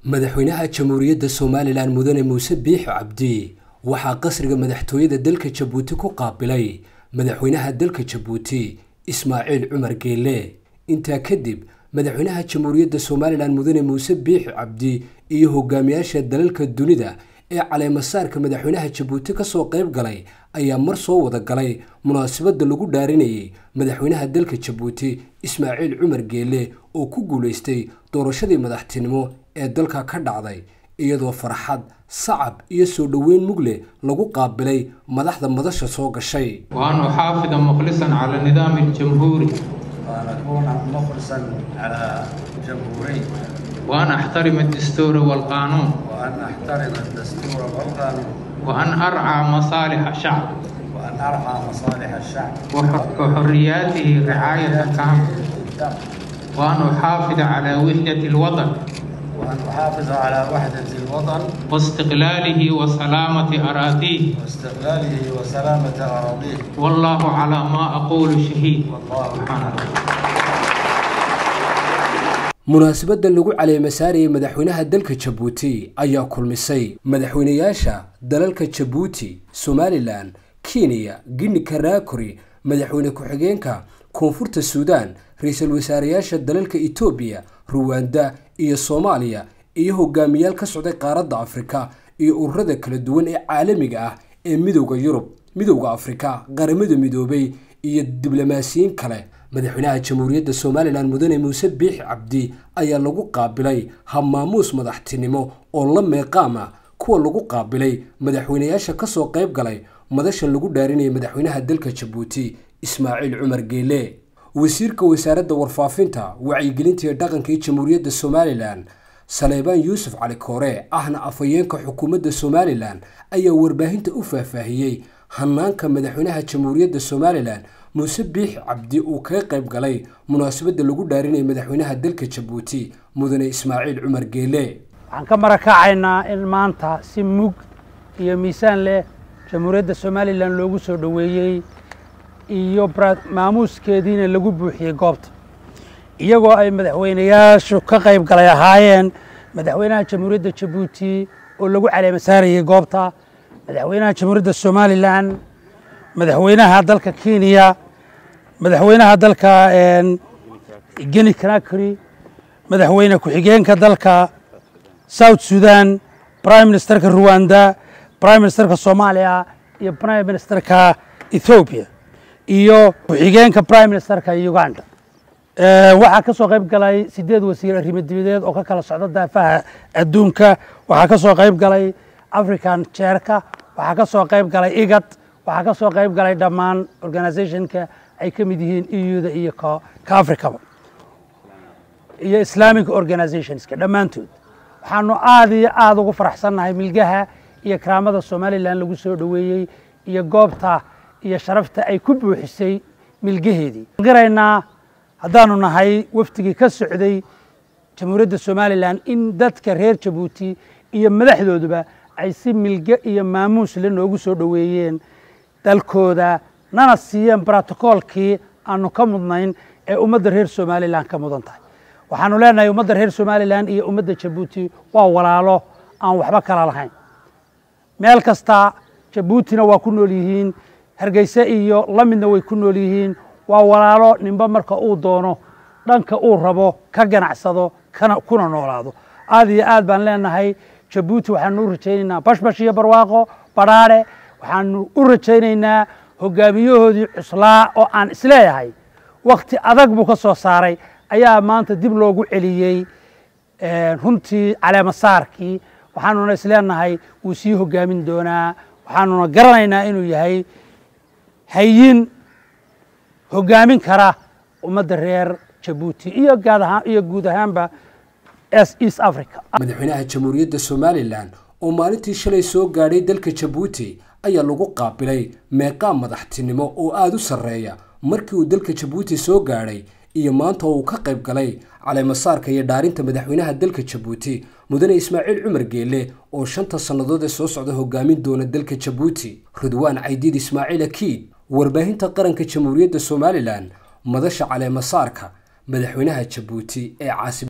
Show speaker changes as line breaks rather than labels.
madaxweynaha jamhuuriyadda somalilan mudane muuse biixi cabdi waxaa qasriga madaxtooyada dalka jabuuti ku qaabilay madaxweynaha dalka jabuuti ismaaciil cumar geelle intaa kadib madaxweynaha jamhuuriyadda somalilan mudane muuse biixi cabdi iyo hogaamiyaasha dalalka dunida ee caleemasaarka madaxweynaha jabuuti kasoo qayb galay ayaa mar soo wada galay munaasabadda lagu dhaarinayay madaxweynaha dalka jabuuti ismaaciil cumar geelle oo ku guulaystay doorashadii madaxtinimo ee dalka ka dhacday iyadoo farxad sacab iyo soo dhoweyn mugle lagu qaabilay madaxda madasha soo gashay
وأن أحافظ مخلصا على النظام الجمهوري
وأن أكون مخلصا على جمهوري
وأن أحترم الدستور والقانون
وأن أحترم الدستور والقانون
وأن أرعى مصالح الشعب
وأن أرعى مصالح الشعب
وح- وحرياته رعاية كاملة
بالتام
وأن أحافظ على وحدة الوطن
وأن أحافظ على وحدة الوطن
واستقلاله وسلامة أراضيه
واستقلاله وسلامة أراضيه
والله على ما أقول شهيد
والله
سبحان الله
munaasabadda lagu caleemasaarayay madaxweynaha dalka jabuuti ayaa kulmisay madaxweynayaasha dalalka jabuuti somalilan kenya guinea karakori madaxweyne ku-xigeenka koonfurta suudaan ra-iisul wasaareyaasha dalalka etoobiya ruwanda iyo soomaaliya iyo hogaamiyaal ka socday qaaradda afrika iyo ururada kala duwan ee caalamiga ah ee midowda yurub midowda afrika qaramada midoobay iyo diblomaasiyiin kale madaxweynaha jamhuuriyadda somalilan mudane muuse biixi cabdi ayaa lagu qaabilay habmaamuus madaxtinimo oo la meeqaama kuwa lagu qaabilay madaxweynayaasha kasoo qayb galay madasha lagu dhaarinayay madaxweynaha dalka jabuuti ismaaciil cumar geele wasiirka wasaaradda warfaafinta wacyigelinta iyo dhaqanka ee jamhuuriyadda somalilan saleebaan yuusuf cali koore ahna afhayeenka xukuumadda somalilan ayaa warbaahinta u faahfaahiyey hanaanka madaxweynaha jamhuuriyadda somalilan muuse biixi cabdi uu kaga qayb galay munaasabadda lagu dhaarinayay madaxweynaha dalka jabuuti mudane ismaaciil cumar geele
waxaan ka marakacaynaa in maanta si mug iyo miisaan leh jamhuuriyadda somalilan loogu soo dhoweeyey iyo bara- maamuuskeediina lagu buuxiyey goobta iyagoo ay madaxweynayaashu ka qayb galay ahaayeen madaxweynaha jamhuuriyadda jabuuti oo lagu caleema saarayey goobta madaxweynaha jamhuuriyadda somalilan madaxweynaha dalka kenya madaxweynaha dalka guinea conakry madaxweyne ku-xigeenka dalka south sudan prime ministerka rwanda prime ministerka soomaaliya iyo prime ministerka ethiopia iyo ku-xigeenka prime ministerka uganda Eh, waxaa ka soo qayb galay sideed wasiir arrimo dibadeed oo ka kala socda daafaha adduunka waxaa ka soo qayb galay african chairka waxaa ka soo qayb galay igad waxaa ka soo qayb galay dhammaan organizationka ay ka mid yihiin euda iyo ka ka africaba iyo islamic organizationska dhammaantood waxaanu aada iyo aada ugu faraxsannahay milgaha iyo karaamada somalilan lagu soo dhoweeyey iyo goobta iyo sharafta ay ku buuxisay milgaheedii garaynaa haddaanu nahay wafdigii ka socday jamhuuriyadda somalilan in dadka reer jabuuti iyo madaxdooduba ay si milge iyo maamuus le noogu soo dhoweeyeen dalkooda nana siiyeen brotocoolkii aanu ka mudnayn ee ummadda reer somalilan ka mudan tahay waxaanu leenahay ummadda reer somalilan iyo ummadda jabuuti waa walaalo aan waxba kala lahayn meel kasta jabuutina waa ku nool yihiin hargeyse iyo la midna way ku nool yihiin waa walaalo ninba marka uu doono dhanka uu rabo ka ganacsado kana kuna noolaado aad iyo aad baan leenahay jabuuti waxaanu u rajaynaynaa bashbash iyo barwaaqo badhaadhe waxaanu u rajaynaynaa hogaamiyahoodii cuslaa oo aan isleeyahay wakti adag buu ka soo saaray ayaa maanta dib loogu celiyey eh, runtii caleemasaarkii waxaanuna isleenahay wuu sii hogaamin doonaa waxaanuna garanaynaa inuu yahay hayin hogaamin kara ummadda reer jabuuti iyo gaad ahaan iyo guud ahaanba es- east africa
madaxweynaha jamhuuriyadda somalilan oo maalintii shalay soo gaadhay dalka jabuuti ayaa lagu qaabilay meeqaam madaxtinimo oo aada u sarreeya markii uu dalka jabuuti soo gaadhay iyo maanta oo uu ka qayb galay caleemasaarka iyo dhaarinta madaxweynaha dalka jabuuti mudane ismaaciil cumar geelle oo shanta sannadood ee soo socda hogaamin doona dalka jabuuti ridwaan caydiid ismaaciil akiid warbaahinta qaranka jamhuuriyadda somalilan madasha caleemasaarka madaxweynaha jabuuti ee caasi